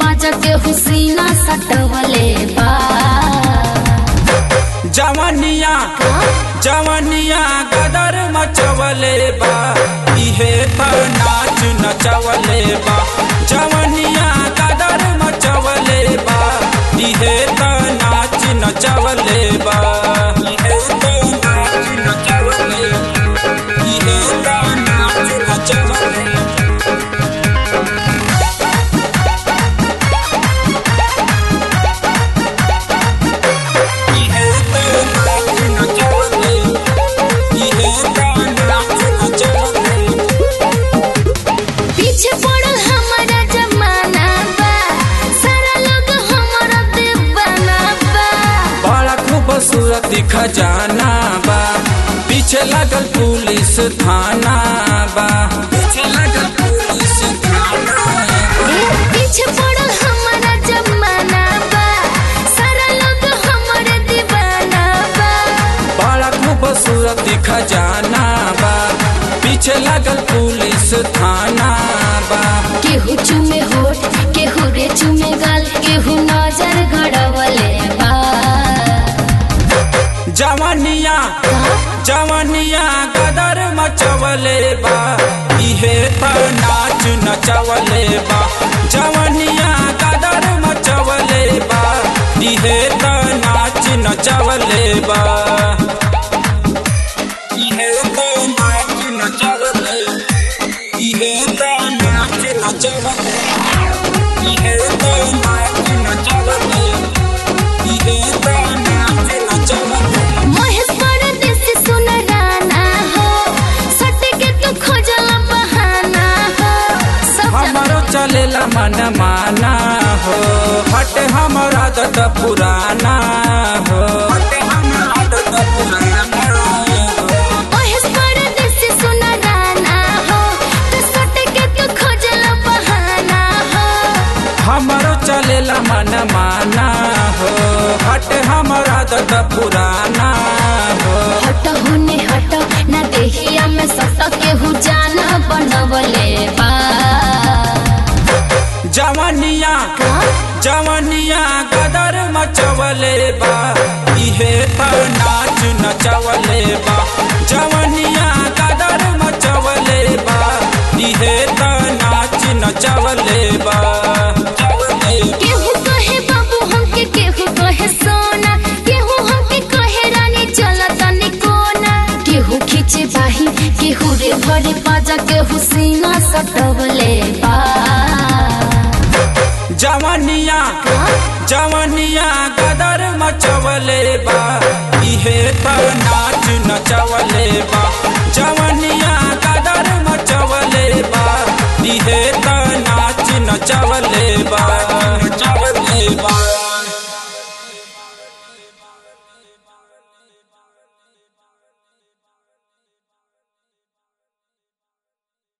पाजा के हुसीना सटवले बा जवनिया जवनिया गदर मचवले बा इहे पर नाच नचवले बा जवनिया गदर मचवले बा इहे पर नाच नचवले बा इहे पर नाच नचवले इहे पर नाच नचवले इहे पर नाच नचवले इहे पर नाच नचवले पीछे पड़ल हमारा जमाना बा सारा लोग हमारा दीवाना बा बड़ा खूबसूरत खजाना बा पीछे लगल पुलिस थाना बा पीछे लगल पुलिस थाना ए, पीछे पड़ल हमारा जमाना बा सारा लोग हमारे दीवाना बा बड़ा खूबसूरत खजाना बा पीछे लगल पुलिस थाना बा केहू चुमे होठ केहू रे चुमे गाल केहू नजर गड़वले बा जवनिया जवनिया गदर मचवले बा इहे पर नाच नचवले बा जवनिया गदर मचवले बा इहे पर नाच नचवले बा इहे पर नाच नचवले इहे पर नाच नचवले इहे पर नाच नचवले इहे पर नाच नचवले महेश परदेसी सुन राना हो सट के तू खोजल बहाना हो सब हमारो चलेला मन माना हो हट हमारा आदत पुराना हो हट हमारा आदत पुराना हो महेश परदेसी सुन राना हो तू सट के तू खोजल बहाना हो हमारो चलेला मन माना हो हट हमारा आदत पुराना हो हट हुने हट ना देहिया में सट केहू जाना बनवले बा जवनिया जवनिया गदर मचवले बा इहे पर नाच नचवले बा जवनिया गदर मचवले बा इहे पर नाच नचवले बा केहू कहे बाबू हमके केहू कहे सोना केहू हमके कहे रानी चला तनी कोना केहू खींचे बाही केहू रे भरे पाजा केहू सीना सटवले बा जवनिया जवनिया गदर मचवले बा इहे पर नाच नचवले बा जवनिया गदर मचवले बा इहे पर नाच नचवले